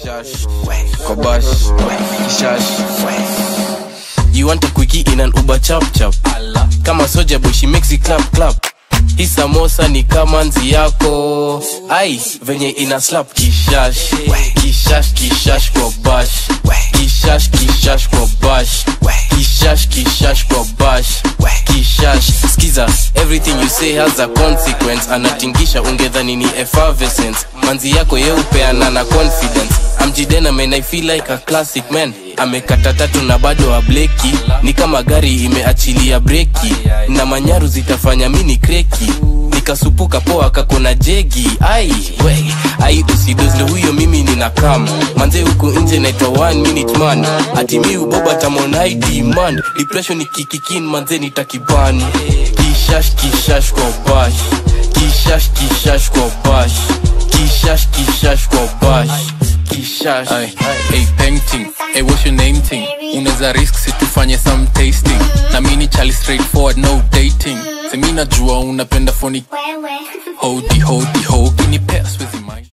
Kishash, kobash, kishash. You want a quickie in an Uber chap chap. Kama soja boy she makes it clap clap. Hii samosa ni kama nzi yako ai venye ina slap kishash kishash kishash kwa bash kishash kishash kwa bash kishash kishash kwa bash kishash skiza everything you say has a consequence anatingisha ungedhani ni effervescence manzi yako yeupeana na confidence amjidena man i feel like a classic man amekata tatu na bado ableki ni kama gari imeachilia breki na manyaru zitafanya mini kreki nikasupuka poa kakona jegi ai we ai usidozle huyo mimi nina kam manze huku nje naitwa one minute man ati mi uboba tamonai demand depression ikikikin manze nitakiban kishash kishash kwa bash kishash kishash kwa bash kishash kishash kwa bash kishash Ay, hey, painting hey, what's your name thing unaweza risk situfanye some tasting na mini chali straightforward no dating semi najua unapenda foni hodi hodi ho kinipea siwezi mind